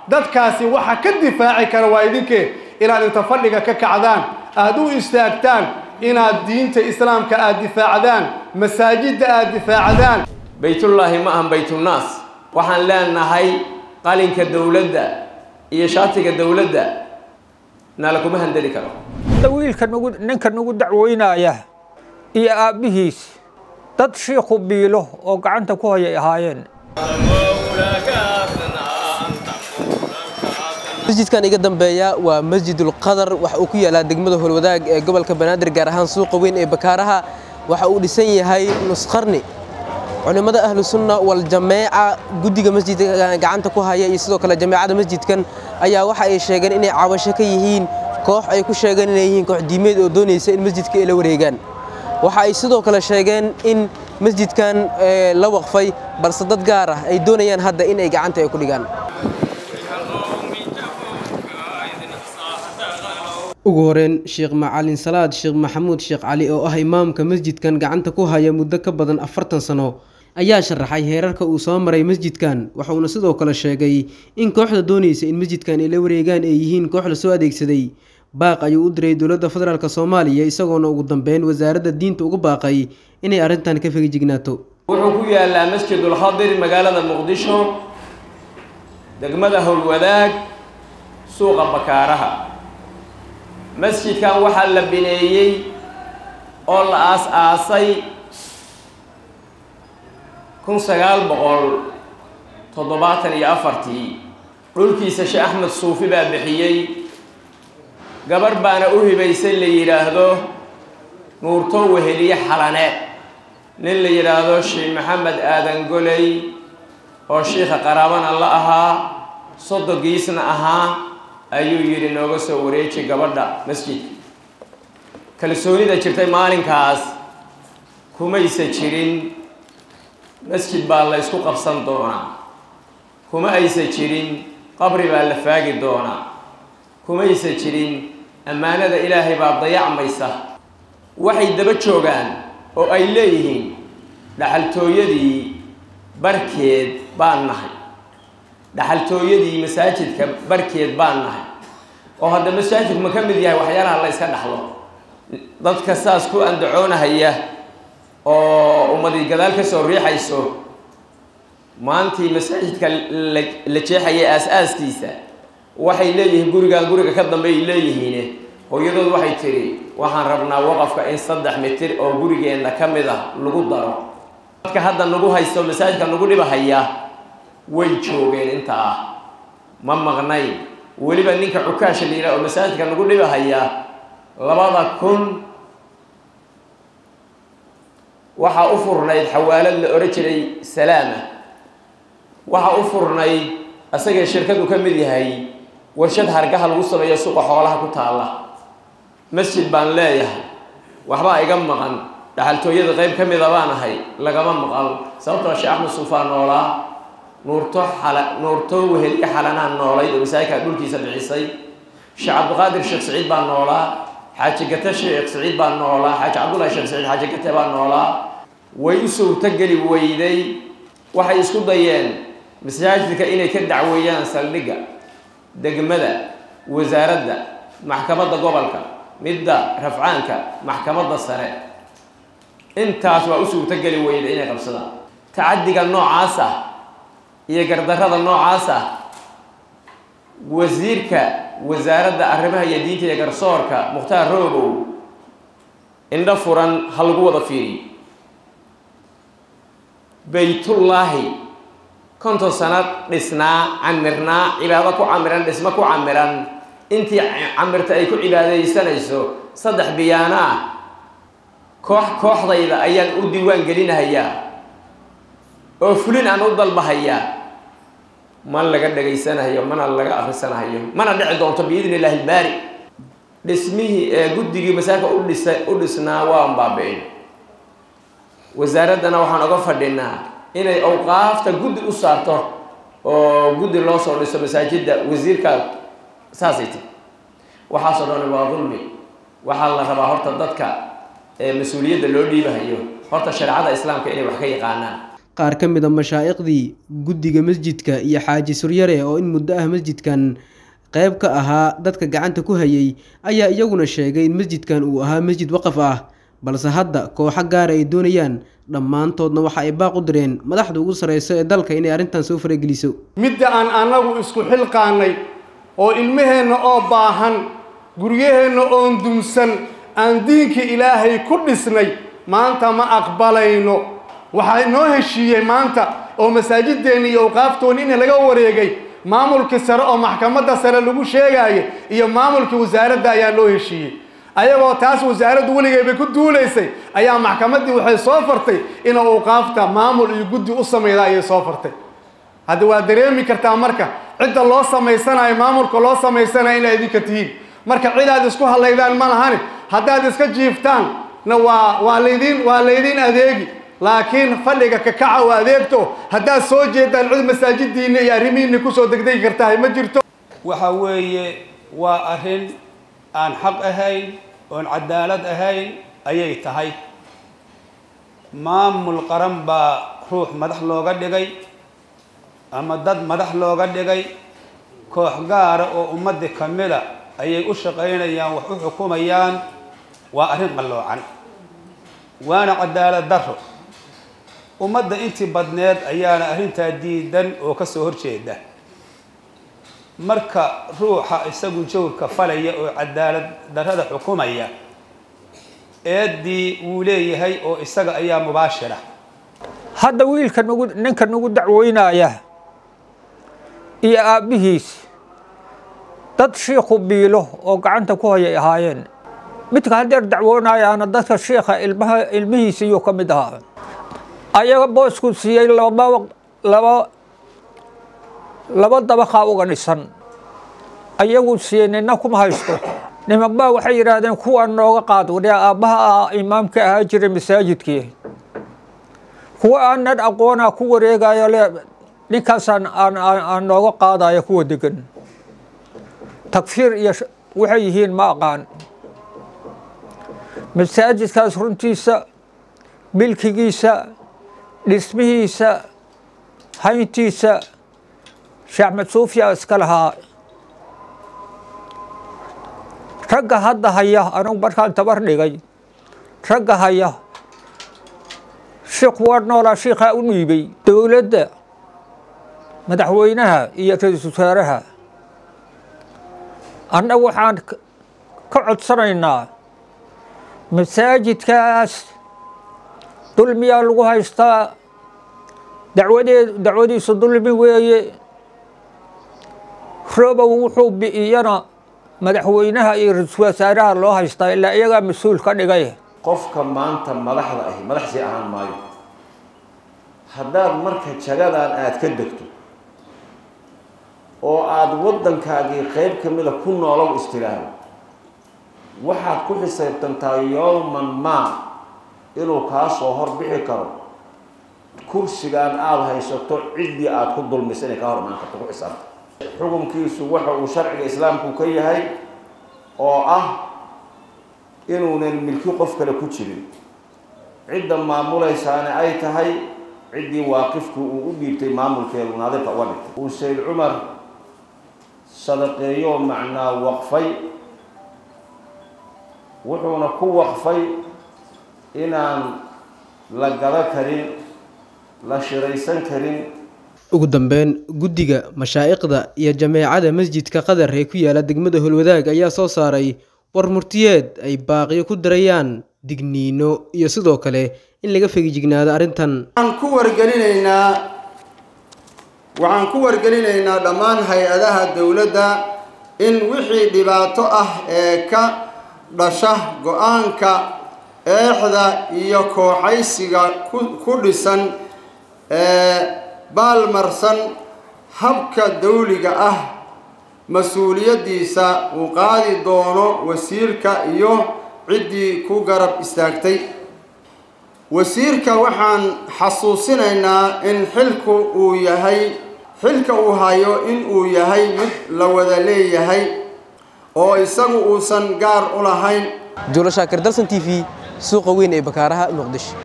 dadkaasi waxa ka difaaci kara waa idinkee inaad inta fadhiga ka kacdaan aada u istaagtaan inaad diinta islaamka aada difaacdaan masaajidda aada difaacdaan baytullaahi ma ahan baytunnaas waxaan leenahay qalinka dowladda iyo shaatiga dowladda nala kuma handeli karo wiilka nagu ninka nagu dacweynaya iyo aabbihiis dad shiikhu biilo oo gacanta ku hayay ahaayeen masjidkan iga dambeeya waa masjidul qadar waxa uu ku yaalaa degmada holwadaag ee gobolka banaadir gaar ahaan suuqa weyn ee bakaaraha waxa uu dhisan yahay nusqarni culimmada ahlu sunna wal jameeca guddiga masjidka gacanta ku haya iyo sidoo kale jameecada masjidkan ayaa waxa ay sheegeen inay cabasho ka yihiin koox ay ku sheegeen inay yihiin koox diimeed oo doonaysa in masjidka ay la wareegaan waxa ay sidoo kale sheegeen in masjidkan la waqfay balse dad gaar ah ay doonayaan hadda in ay gacanta ay ku dhigaan ugu horeyn sheekh macalin salaad sheekh maxamuud sheekh cali oo ah imaamka masjidkan gacanta ku haya muddo ka badan afartan sano ayaa sharaxay heerarka uu soo maray masjidkan waxauna sidoo kale sheegay in kooxda doonaysa in masjidkan ay la wareegaan ay yihiin koox lasoo adeegsaday baaq ayuu u diray dowladda federaalk soomaaliya isagoona ugu dambeyn wasaaradda diinta uga baaqay inay arrintan ka fegijignaato wuxuu ku yaalaa masjidul khadir magaalada muqdisho degmada howlwadaag suuqa bakaaraha masjidkan waxaa la bineeyey oo la aas-aasay kun sagaal boqol toddobaatan iyo afartii dhulkiisa sheekh axmed suufi baa bixiyey gabarh baana u hibaysay la yidhaahdo nuurto weheliye xalane nin la yidhaahdo sheekh maxamed aadan goley oo shiikha qaraabana la ahaa sodogiisna ahaa ayuu yidhi nooga soo wareeji gabadha masjidka kalsoonida jirtay maalinkaas kumaysa jirin masjid baa la ysku qabsan doonaa kuma aysa jirin qabri baa la faagi doonaa kumaysa jirin ammaanada ilaahay baa dayacmaysa waxay daba joogaan oo ay leeyihiin dhaxaltooyadii barkeed baan nahay dhaxaltooyadii masaajidka barkeed baan nahay oo hadda masaajidku ma ka mid yahay waxyaalaha la yska dhaxlo dadka saas ku andacoonahaya oo ummadii gadaal ka soo riixayso maantii masaajidka la jeexaya aas-aaskiisa waxay leeyihiin gurigan guriga ka dambe ay leeyihiin hooyadood waxay tidhi waxaan rabnaa waqafka in saddex mitir oo gurigeenna ka mid ah lagu daro dadka hadda nagu haysto masaajidka nagu dhibahaya way joogeen intaa ma maqnayn weliba ninka cukaasha la yidhaha oo masaajidka nagu dhibahaya labada kun waxaa u furnayd xawaalad la odhan jiray salaama waxaa u furnayd asagee shirkadu ka mid yahay warshad hargaha lagu sameeyo suuqa xoolaha ku taalla masjid baan leeyahay waxbaa iga maqan dhaxaltooyada qayb ka mida baan ahay lagama maqal sababtoo sheekh axmed suufaa noolaa nuurto xala nuurto weheliye xalanaa noolayd oo masaajidkaa dhulkiisa bixisay sheekh cabdiqaadir sheekh saciid baa noolaa xaaji gate sheekh saciid baa noolaa xaaji cabdullahi sheekh saciid xaaji gate baa noolaa way u suurtogeli weyday waxay isku dayeen masaajidka inay ka dacweeyaan saldhigga degmada wasaaradda maxkamadda gobolka midda rafcaanka maxkamadda sare intaas waa u suurtogeli weyday inay qabsadaan tacaddiga noocaas ah iyo gardarrada noocaas ah wasiirka wasaaradda arrimaha iyo diinta iyo garsoorka mukhtaar roobow indho furan ha lagu wada fiiriyo baytullaahi konton sano dhisnaa camirnaa cibaado ku camiran dhismo ku camiran intii camirta ay ku cibaadaysanayso saddex biyaano ah koox kooxdayda ayaan u diiwaan gelinahayaa oo fulin aan u dalbahayaa ma laga dhagaysanahayo mana laga akrisanahayo mana dhici doonto biidni illaahi ilbaari dhismihii ee guddigii masaajidka u dhisa u dhisnaa waan baabi-in wasaaraddana waxaan oga fadhinaa inay awqaafta guddi u saarto oo guddi loo soo dhiso masaajidda wasiirka saasay ti waxaasoo dhan waa dulmi waxaa la rabaa horta dadka ee mas-uuliyadda loo dhiibahayo horta shareecada islaamka inay wax ka yaqaanaan qaar ka mid a mashaa'iqdii guddiga masjidka iyo xaaji suryare oo in muddo ah masjidkan qayb ka ahaa dadka gacanta ku hayay ayaa iyaguna sheegay in masjidkan uu ahaa masjid waqaf ah balse hadda kooxo gaara ay doonayaan dhammaantoodna waxa ay baaq u direen madaxda ugu sarreyso ee dalka inay arrintan soo farageliso midda aan annagu isku xilqaannay oo ilmaheenna oo baahan guryaheenna oon dumsan aan diinkii ilaahay ku dhisnay maanta ma aqbalayno waxaa inoo heshiiyey maanta oo masaajideenni iyo awqaaftoonni in laga wareegay maamulkii sare oo maxkamadda sare lagu sheegaayo iyo maamulkii wasaaradda ayaa loo heshiiyey ayagoo taas wasaaraddu weligeeba ku duulaysay ayaa maxkamaddii waxay soo fartay inuu awqaafta maamul iyo guddi u samayda ayay soo fartay hadda waa dareemi kartaa marka cidda loo samaysanayo maamulka loo samaysanayo inay idinka tihiin marka cidaad isku hadlaydaan ma lahani haddaad iska jiiftaan na waa waa laydin waa laydin adeegi laakiin fadhiga kakaca oo adeegto haddaad soo jeedaan cid masaajidiinna iyo arrimihiinna kusoo degdegi kartahay ma jirto waxa weeye waa arrin aan xaq ahayn oon cadaalad ahayn ayay tahay maamul qaran baa ruux madax looga dhigay ama dad madax looga dhigay koox gaara oo ummadda ka mida ayay u shaqaynayaan wax u xukumayaan waa arrin qalloocan waana cadaalad darro ummadda intii badneed ayaana arrintaa diidan oo ka soo horjeeda marka ruuxa isagu jawrka falaya oo cadaalad darrada xukumaya eeddii wuu leeyahay oo isaga ayaa mubaashira hadda wiilka nagu ninka nagu dacweynaya iyo aabbihiis dad shiikhu biilo oo gacanta ku hayay ahaayeen midka haddeer dacwoonayaana dadka shiikha ilmaha ilmihiisa iyuu ka mid ahaa ayaga boosku siiyey laba laba laba dabaqaa uga dhisan ayagu siiyey nina kuma haysto nimanbaa waxay yidhaahdeen kuwaan nooga qaad wadee aabbaha ah imaamka ahaa jiray masaajidkii kuwa aanan aqoonaa ku wareegayo le ninkaasaan aan aan nooga qaadaya kuwa degan takfiir iyo waxay yihiin ma aqaan masaajidkaas runtiisa milkigiisa dhismihiisa hayntiisa sheekh maxsuufiya iska lahaa ragga hadda haya anugu markaan tabar dhigay ragga haya shiikh waa noolaa shiikhaa u dhiibay dowladda madaxweynaha iyo ra-iisul wasaaraha annagu waxaan ka codsanaynaa masaajidkaas dulmiyaa lagu haystaa dacwadee dacwadiisu dulmi weeye robow wuxuu bi'iyana madaxweynaha iyo ra-iisul wasaaraha loo haystaa ilaa iyagaa mas-uul ka dhigay qofka maanta madaxda ahi madaxsii ahaan maayo haddaad marka jagadan aada ka degto oo aada waddankaagii qeyb ka mida ku noolow istiraahdo waxaad ku xisaabtantaa yowman maa inuu kaa soo horbixi karo kursigan aada haysato ciddii aada ku dulmisa inay kaa hor imaan karto ku xisaabta xukunkiisu waxa uu sharciga islaamku ka yahay oo ah inuunan milki qof kale ku jirin cidda maamulaysaana ay tahay ciddii waaqifkii uu u dhiibtay maamulkeedu naadirka uga dhigtay uu sayd cumar sadaqeeyoo macnaa waqfay wuxuuna ku waqfay inaan la gado karin la shiraysan karin ugu dambeyn guddiga mashaa'iqda iyo jameecada masjidka qadar ee ku yaala degmada holwadaag ayaa soo saaray war murtiyeed ay baaqiyo ku darayaan digniino iyo sidoo kale in laga fegijignaado arrintan waxaan ku wargelinaynaa waxaan ku wargelinaynaa dhammaan hay-adaha dowladda in wixii dhibaato ah ee ka dhasha go-aanka eexda iyo kooxaysiga ku dhisan ee baalmarsan habka dawliga ah mas-uuliyaddiisa uu qaadi doono wasiirka iyo ciddii ku garab istaagtay wasiirka waxaan xasuusinaynaa in xilku uu yahay xilka uu hayo in uu yahay mid la wada leeyahay oo isagu uusan gaar u lahayn juulo shaakir dalsan t v suuqa weyn ee bakaaraha muqdisho